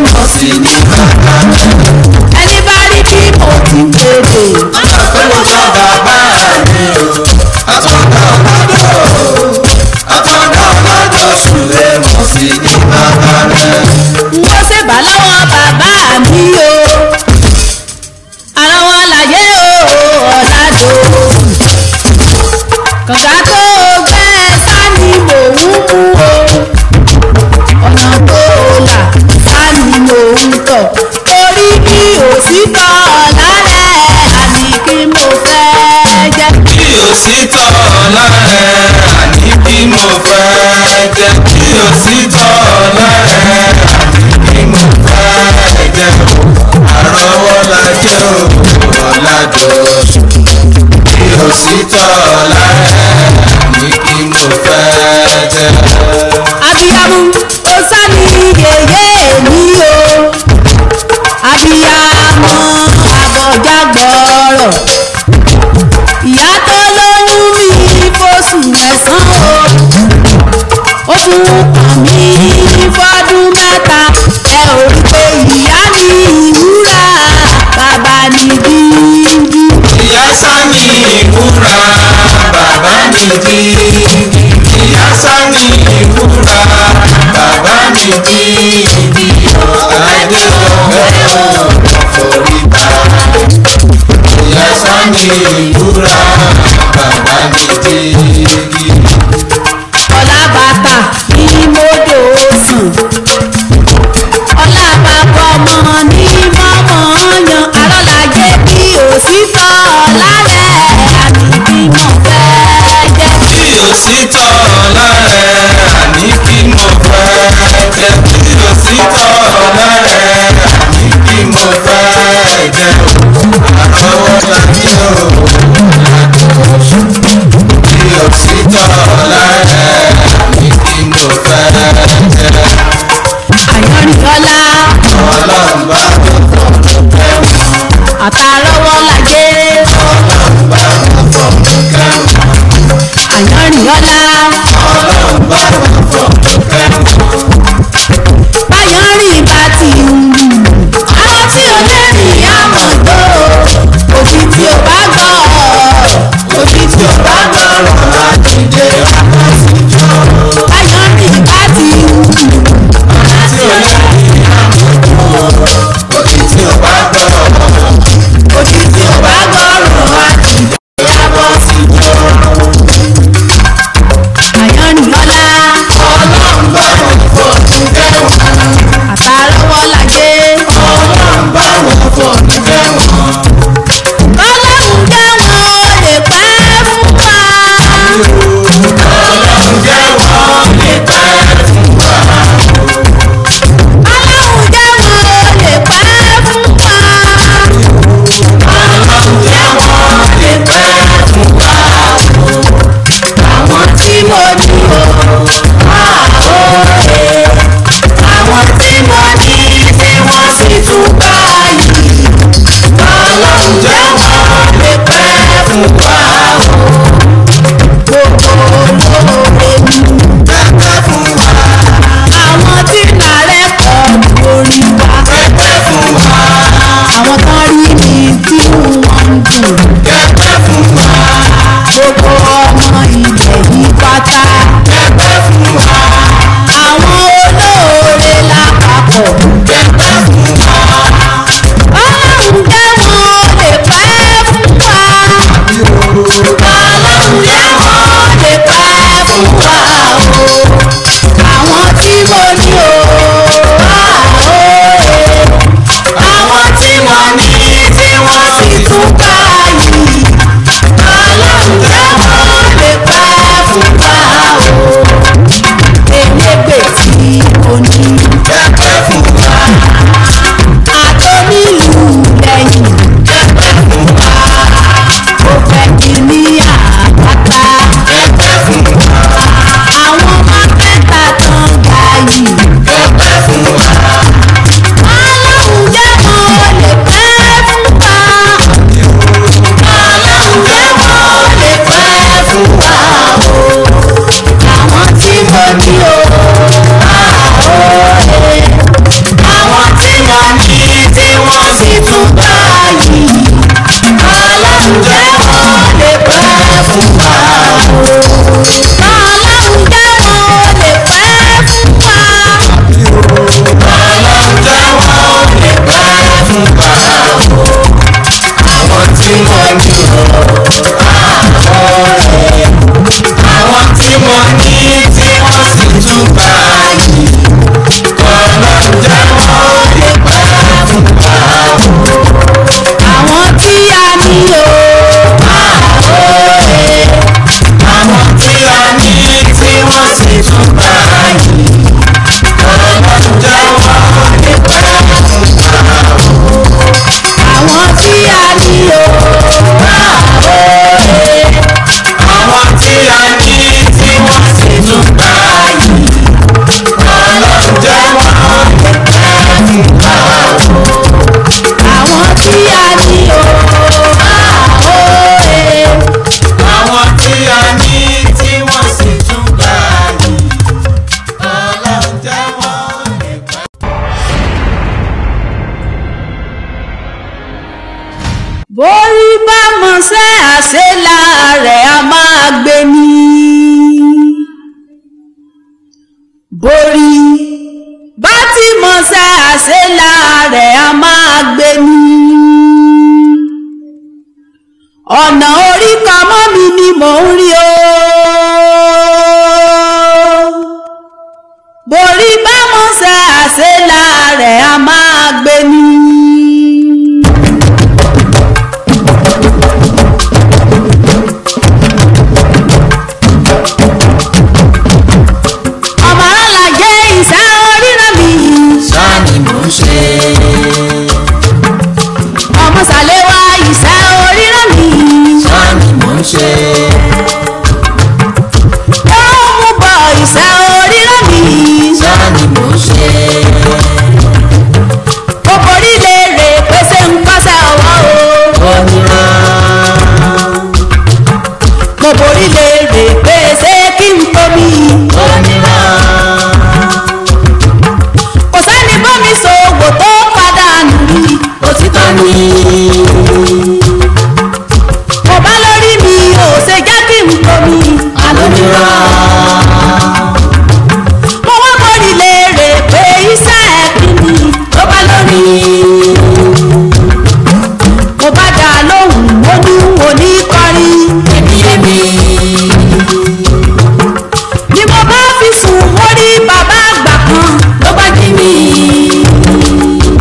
àwọn kan rí mi tí wọ́n ń dùn kẹpẹ́ fún wa gbogbo ọmọ ilẹ̀ yìí pátá kẹpẹ́ fún wa àwọn olóore lápapọ̀ kẹpẹ́ fún wa ọlọ́run jẹ́ wọn lè pẹ́ fún wa ọlọ́run jẹ́ wọn lè pẹ́ fún wa o àwọn tí mo ní o àóye àwọn tí wọ́n ní tí wọ́n sì tún gbà yìí ọlọ́run jẹ́ wọn lè pẹ́ fún wa o elégbè tí mo ní kẹpẹ́ fún wa àtọ́nílù lẹ́yìn kẹpẹ́ fún wa ó fẹ́ kí ní àpáta kẹpẹ́ fún wa àwọn mákẹ́tà tán ga yìí kẹpẹ́ fún wa ọlọ́run jẹ́ wọn lè pẹ́ fún wa ọlọ́run jẹ́ wọn lè pẹ́ fún wa o àwọn tí mo ní o àóye àwọn tí wọ́n ní tí wọ́n sì tún gbà yìí ọlọ́run jẹ́ wọn lè pẹ́ fún wa o ọlọ́run jẹ́ wọn lè pẹ́ fún wa. ọlọ́run jẹ́ wọ́n lè pẹ́ fún wa àwọn tí wọ́n ní o àkọọ́lẹ̀ àwọn tí wọ́n ní tí wọ́n sì tún gbà yìí ọlọ́run jẹ́ wọ́n lè pẹ́ fún wa àwọn tí a ní o àóye àwọn tí a ní tí wọ́n sì tún gbà yìí ọlọ́run jẹ́ wọ́n lè pẹ́ fún wa. àwọn tí a ní o àóye àwọn tí a ní tí wọ́n sì tún gbà yìí ọlọ́run jẹ́ wọ́n lè pẹ́ fún wa. àwọn tí a ní o àóye àwọn tí a ní tí wọ́n sì tún gbà yìí ọlọ́run jẹ́ wọ́n lè pẹ́. borí bá mọṣẹ́ àṣelà rẹ̀ a máa gbé ní. borí bá ti mọṣẹ́ àṣelà rẹ̀ a máa gbé ní. ọ̀nà orí kan mọ́ mi ni mò ń rí o. borí bá mọṣẹ́ àṣelà rẹ̀ a máa gbé ní. ọmọ alájẹ ìṣẹ́ oríran mi sani mò ń ṣe ọmọ sàléwá ìṣẹ́ oríran mi sani mò ń ṣe ó mú bọ ìṣẹ́ oríran mi sani mò ń ṣe ó borí lè rè pèsè ń pàṣẹ ọwọ́ o onírán mo borí lè rè pèsè kí n tóbi onírán kò sẹ́ni bómi ṣòwò tó padà nù rí òtítọ́ ni mo bá lórí mi ò ṣe jẹ́ kí n tóbi alónírán mo wá borí lè rè pé iṣẹ́ kí ni tó bá lórí mo bá dà lóhùn mo ní òní kọrin. èmiyèmí ni mo bá fi sùn mo rí bàbá àgbà kan ló bá jí mi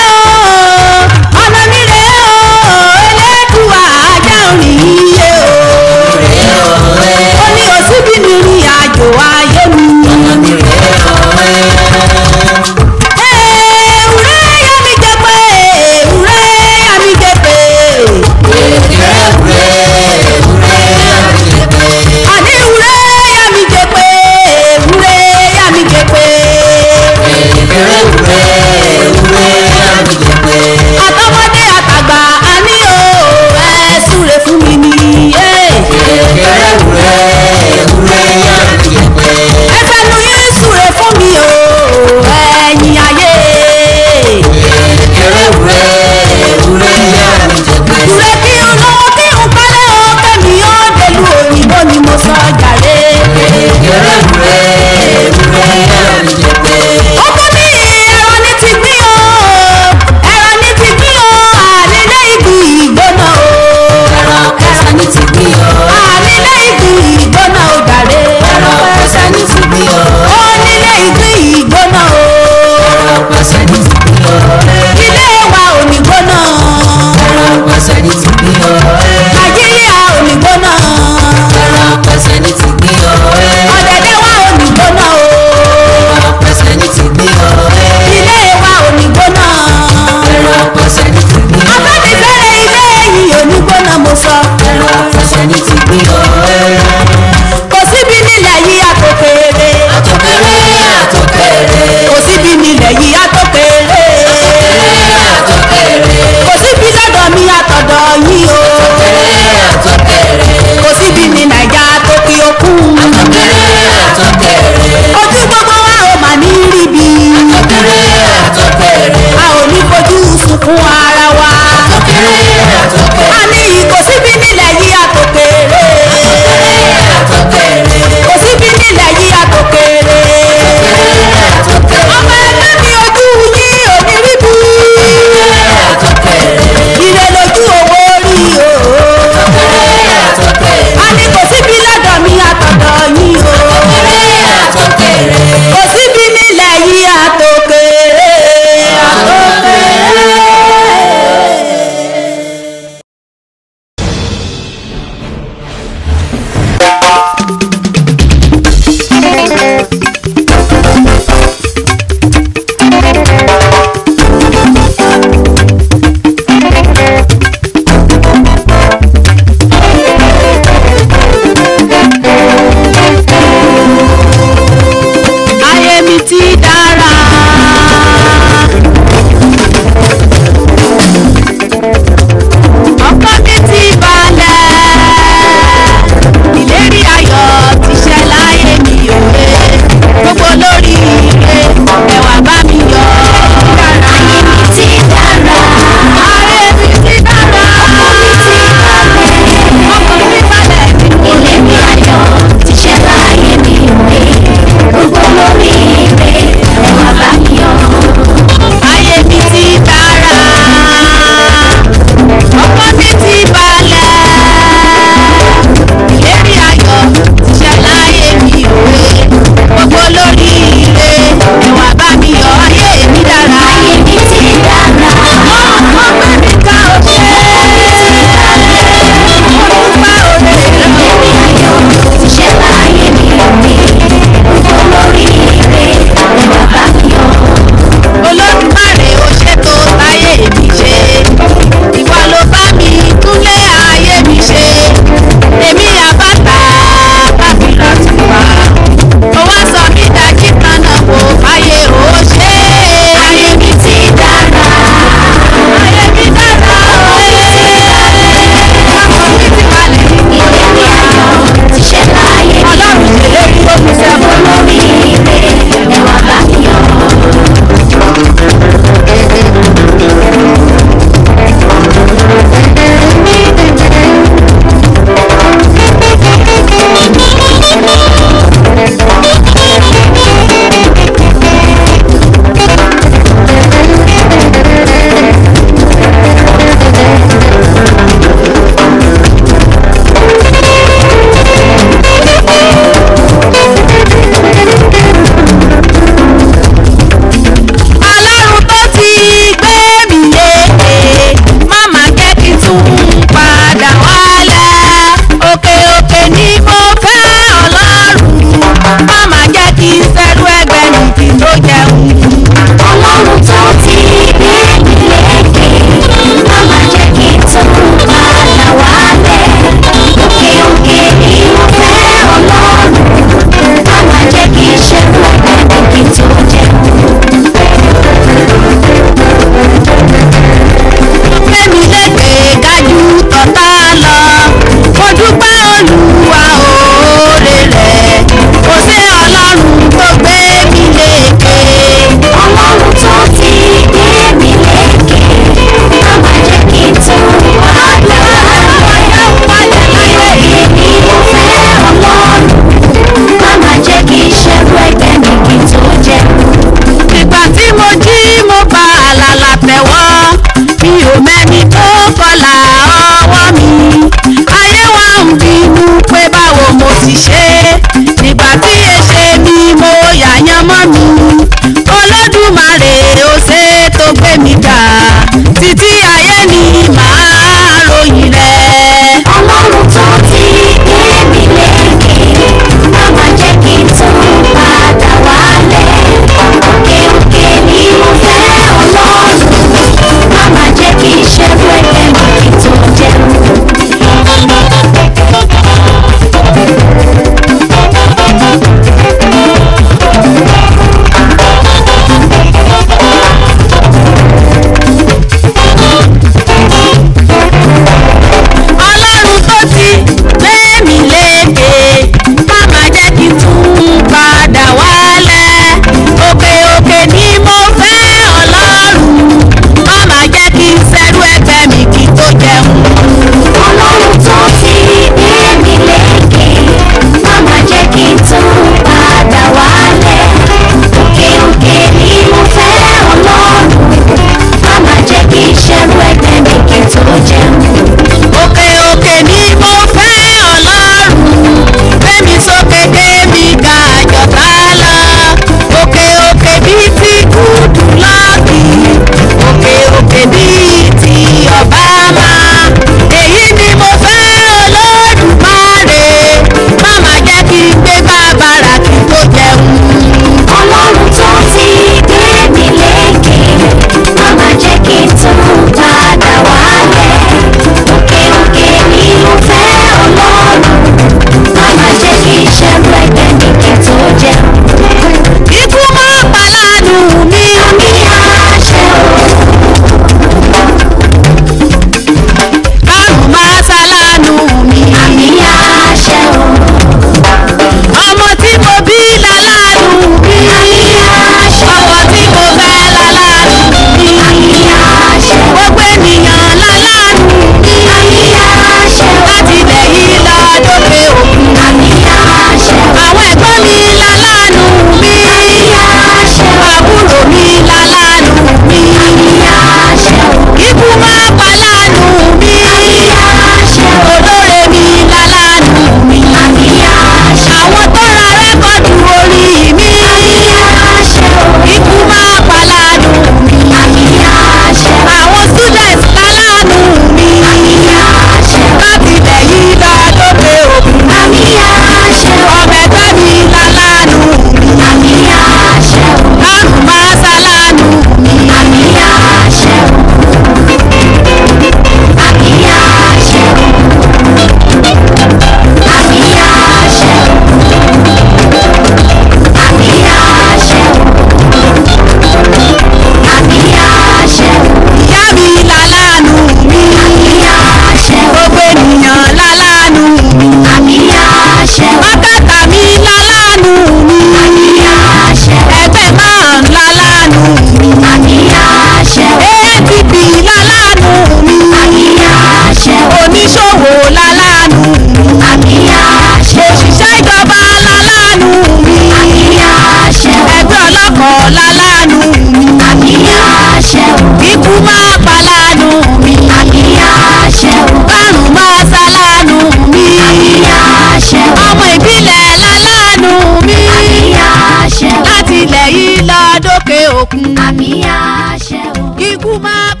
ikú máa